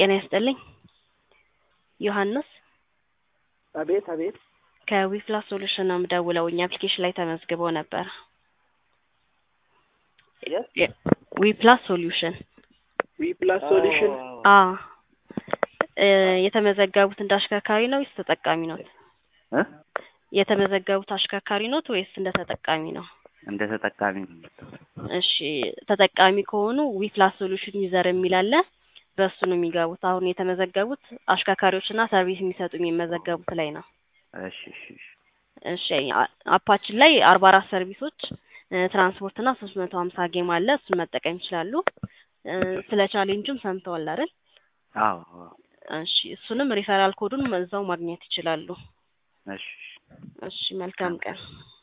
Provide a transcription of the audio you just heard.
ጤና ይስጥልኝ ዮሐንስ አቤት አቤት ከዊፕላስ ሶሉሽን ነው የምደውለው እኛ አፕሊኬሽን ላይ ተመዝግበው ነበር የት ዊፕላስ ሶሉሽን ዊ ፕላስ ሶሉሽን አ እ የተመዘገቡት እንደ አሽከርካሪ ነው ወይስ ተጠቃሚ ነው እ የተመዘገቡት አሽከርካሪ ኖት ወይስ እንደ ተጠቃሚ ነው እንደ ተጠቃሚ ነው። እሺ ተጠቃሚ ከሆኑ ዊፕላስ ሶሉሽን ዩዘር የሚል አለ በእሱ ነው የሚገቡት አሁን የተመዘገቡት አሽከርካሪዎችና ሰርቪስ የሚሰጡ የሚመዘገቡት ላይ ነው እሺ እሺ እሺ እሺ አ- አፓችን ላይ አርባ አራት ሰርቪሶች እ ትራንስፖርት እና ሶስት መቶ ሀምሳ ጌም አለ እሱን መጠቀም ይችላሉ እ ስለ ቻሌንጁም ሰምተዋል አይደል አዎ አዎ እሺ እሱንም ሪፈራል ኮዱን እዛው ማግኘት ይችላሉ እሺ እሺ እሺ መልካም ቀን